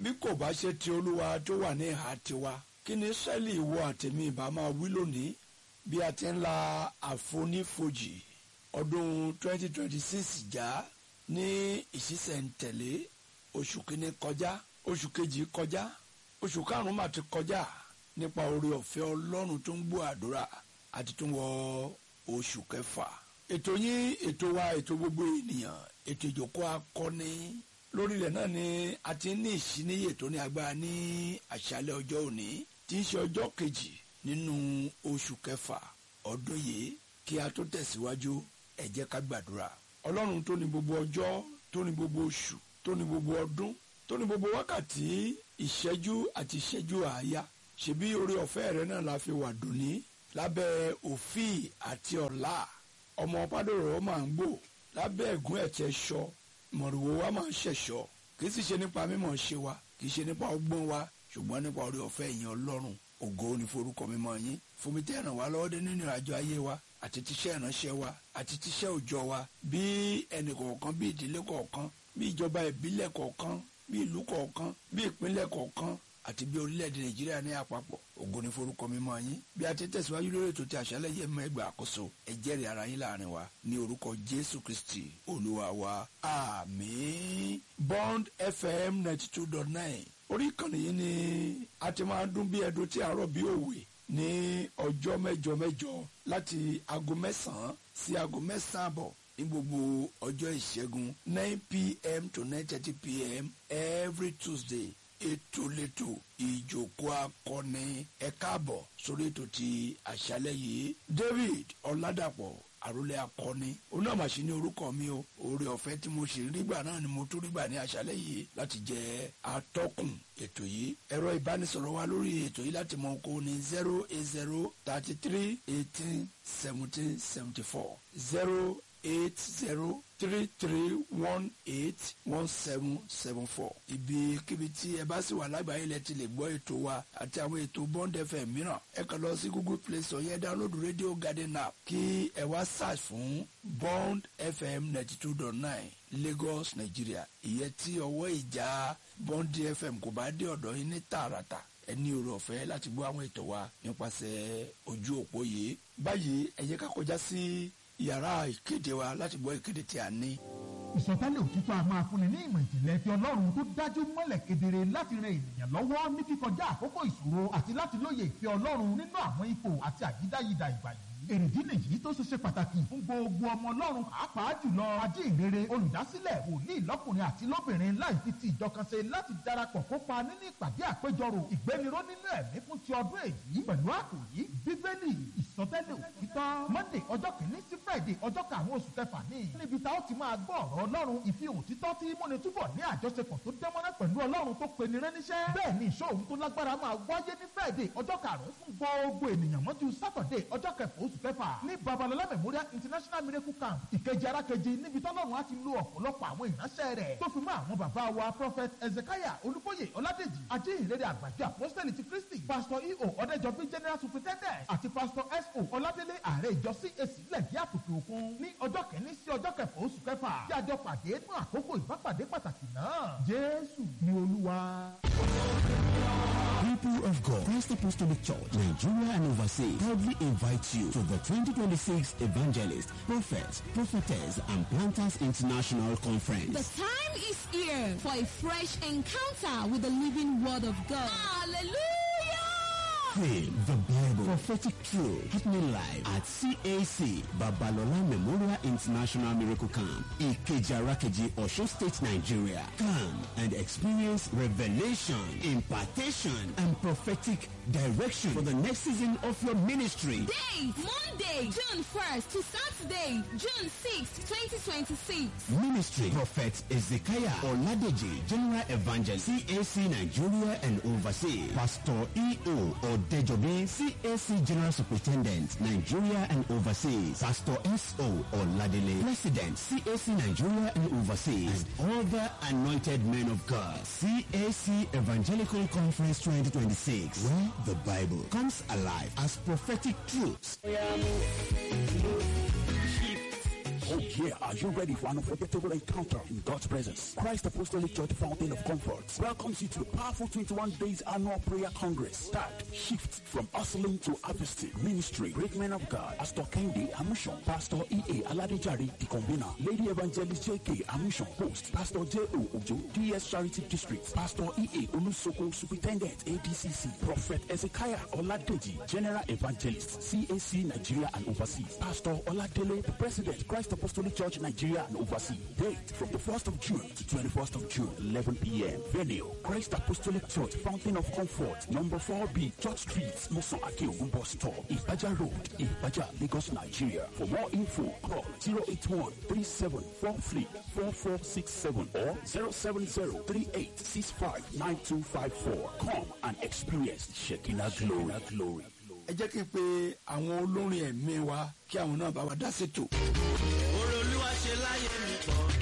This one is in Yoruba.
bí kò bá ṣe ti olúwa tó wà ní ìhà tiwa kí ni sẹ́ẹ̀lì ìwọ àtẹ̀mí ìbá máa wí lónìí bí a ti ń la àfonífojì ọdún 2026 já ní ìṣísẹ̀ntẹ̀lé oṣù kìíní kọjá oṣù kejì kọjá oṣù karùn-ún mà ti kọjá nípa oore ọ̀fẹ́ ọlọ́run tó ń gbọ́ àdúrà àti tó ń wọ oṣù kẹfà ètò yín ètò wa ètò gbogbo ènìyàn ètò ìjókòó akọni lórílẹ̀ náà ni a ti ní ìṣíníyè tó ní agbára ní àṣálẹ́ ọjọ́ òní tí ń ṣe ọjọ́ kejì nínú oṣù kẹfà ọdún yìí kí a tó tẹ̀síwájú ẹ jẹ́ ká gbàdúrà ọlọ́run tó ní gbogbo ọjọ́ tó ní gbogbo oṣù tó ní gbogbo ọdún tó ní gbogbo wákàtí ìṣẹ́jú àti ìṣẹ́jú àáyá ṣebí oore ọ̀fẹ́ rẹ náà la fi wà dùnní lábẹ́ òfin àti ọ̀la ọmọ pádòrò máa ń gbò lábẹ́ ẹ̀gún ẹ̀tẹ̀ ṣọ mọ̀rùwò wa máa ń ṣẹ̀ṣọ́ kì í sì ṣe nípa mímọ̀ ṣe wa kì í ṣe nípa ọgbọ́n wa ṣùgbọ́n nípa oore ọ̀fẹ́ ìyẹn ọlọ́run ògo ni forúkọ mímọ́ yín fún mi tẹ́ ràn wá lọ́wọ́ dé nínú ìrìnàjò ayé wa àti tíṣẹ́ ìránṣẹ́ wa àti tíṣẹ́ òòjọ́ wa bí ẹnì kọ̀ọ̀kan bí ìdílé kọ̀ọ̀kan bí ìjọba ìbílẹ̀ kọ̀ọ̀kan bí ìlú kọ̀ọ̀kan bí ìpínlẹ̀ kọ̀ọ̀kan àti bí orílẹ̀-èdè nàìjíríà ní àpapọ̀ ògo ni forúkọ mímọ́ yín bí a ti tẹ̀síwájú lórí ètò tí àṣálẹ̀ yẹ mọ́ ẹgbẹ́ àkóso ẹ jẹ́rìí ara yín láàrin wa ní orúkọ jésù kristi olúwa wa àmín bond fm ninety two dot nine orí ìkànnì yìí ni a ti máa dún bí ẹdun tí àárọ̀ bí òwe ní ọjọ́ mẹ́jọ mẹ́jọ láti aago mẹ́sàn-án sí aago mẹ́sàn-án àbọ̀ ní gbogbo ọjọ́ ìṣẹ́gun nine pm to nine thirty pm every tuesday ètò lẹ́tò ìjókòó akọni ẹ káàbọ̀ sórí ètò ti àṣálẹ́ yìí david ọ̀làdàpọ̀ àròlé akọni onáàmàṣí ní orúkọ mi o oore ọ̀fẹ́ tí mo ṣe rígbà náà ni mo tún rígbà ní àṣálẹ́ yìí láti jẹ́ atọ́kùn ètò yìí ẹ̀rọ ìbánisọ̀rọ̀ wa lórí ètò yìí láti mọ oko ní zero eight zero thirty three eighteen seventeen seventy four zero eight zero three three one eight one seven seven four. ibikíbi tí ẹ bá sì wà lágbàáyé lẹ ti lè gbọ́ ètò wa àti àwọn ètò bond fm mìíràn ẹ kàn lọ sí google play store yẹn download radio garden app kí ẹ wá search fún bond fm ninety two dot nine lagos nigeria ìyẹn tí ọwọ́ ìjà bond fm kò bá dé ọ̀dọ̀ yín ní tààràtà ẹ ní oore ọ̀fẹ́ láti gbọ́ àwọn ètò wa nípasẹ̀ ojú òpó yìí báyìí ẹ jẹ́ ká kọjá sí yàrá ìkéde wa láti gbọ́ ìkéde tí a ní. ìsọtẹ́lẹ̀ òtítọ́ a máa fúnni ní ìmọ̀ ìjìnlẹ̀ ti ọlọ́run tó dájú mọ́lẹ̀ kedere láti ran ènìyàn lọ́wọ́ ní kíkọjá àkókò ìṣòro àti láti lóye ìfẹ́ ọlọ́run nínú àwọn ipò àti àyídáyidà ìgbà yìí èrèdí nìyí tó ṣe ṣe pàtàkì fún gbogbo ọmọ ọlọ́run pàápàá jùlọ ajínrere olùdásílẹ̀ wòlíì lọ́kùnrin àti lóbìnrin láì fi ti ìjọ kan ṣe láti darapọ̀ kópa nínú ìpàdé àpéjọrò ìgbéniró nínú ẹ̀mí fún ti ọdún èyí pẹ̀lú àkòrí bíbélì ìsọtẹ́lẹ̀ òtítọ́ monday ọjọ́ kìíní sí friday ọjọ́ karùn-ún oṣù kẹfà ní níbi tá ó ti máa gbọ́ ọ̀rọ̀ ọlọ́run ìfi òtítọ́ tí múni túbọ̀ ní àjọṣepọ̀ tó dánmọ́rẹ́ pẹ̀lú ọlọ́run tó pe ni rẹ́níṣẹ́ bẹ́ẹ̀ ni ìṣòro tó lágbára máa wáyé ní friday ọjọ́ karùn-ún fún gbogbo ènìyàn mọ́jú saturday ọjọ́ kẹfà oṣù kẹfà ní babalọla memorial international miracle camp ìkejì arákejì níbi tọ́lọ́run á ti lo ọ̀pọ̀lọpọ̀ àwọn ìránṣẹ́ rẹ̀ tó fi mọ́ àwọn bàbá wa prophet ezekiah olúbóyè ọládèjì ajínrere àgbàjọ apostoli ti kristi pastor eo ọ̀dẹ́jọbí general superintendent àti pastor so ọládélé ààrẹ ìjọ cac lẹ́yìn àpòkè òkun ní ọjọ́ kẹ́ni sí ọjọ́ kẹfà oṣù kẹfà tí a jọ pàdé fún àkókò ìbápàdé pàtàkì náà jésù ni olúwa. People of God, Christ Apostolic Church, Nigeria and overseas proudly invite you to the 2026 Evangelist, Prophets, Prophetess, and Planters International Conference. The time is here for a fresh encounter with the living word of God. Hallelujah! Theme, the Bible, prophetic truth, happening live at CAC, Babalola Memorial International Miracle Camp, Ikeja Rakeji, Osho State, Nigeria. Come and experience revelation, impartation, and prophetic direction for the next season of your ministry. Date Monday, June 1st to Saturday, June 6th, 2026. Ministry Prophet Ezekiah Oladeji, General Evangelist, CAC Nigeria and overseas. Pastor E.O. Odejobi, CAC General Superintendent, Nigeria and overseas. Pastor S.O. Oladele, President, CAC Nigeria and overseas. And other anointed men of God. CAC Evangelical Conference 2026, where the Bible comes alive as prophetic truths. Oh yeah, are you ready for an unforgettable encounter in God's presence? Christ Apostolic Church Fountain of Comfort welcomes you to the powerful 21 days annual prayer congress. Start shift from hustling to harvesting. Ministry, great men of God, Pastor Kendi Amushon, Pastor E.A. Aladejari, the convener, Lady Evangelist J.K. Amushon, host, Pastor J.O. Ojo, DS Charity District, Pastor E.A. Olusoko, Superintendent, ADCC, Prophet Ezekiah Oladeji, General Evangelist, CAC Nigeria and Overseas, Pastor Oladele, the President, Christ Apostolic Church Nigeria and Overseas. Date from the 1st of June to 21st of June, 11 p.m. Venue, Christ Apostolic Church, Fountain of Comfort, number 4B, Church Street, Musa Akeogun Bus Stop, Ibaja Road, Ibaja, Lagos, Nigeria. For more info, call 081 3743 4467 or 070 3865 9254. Come and experience Shekinah glory. glory. ẹ jẹ́ kí n pe àwọn olórin ẹ̀mí wa kí àwọn náà bá wa dá sí tò.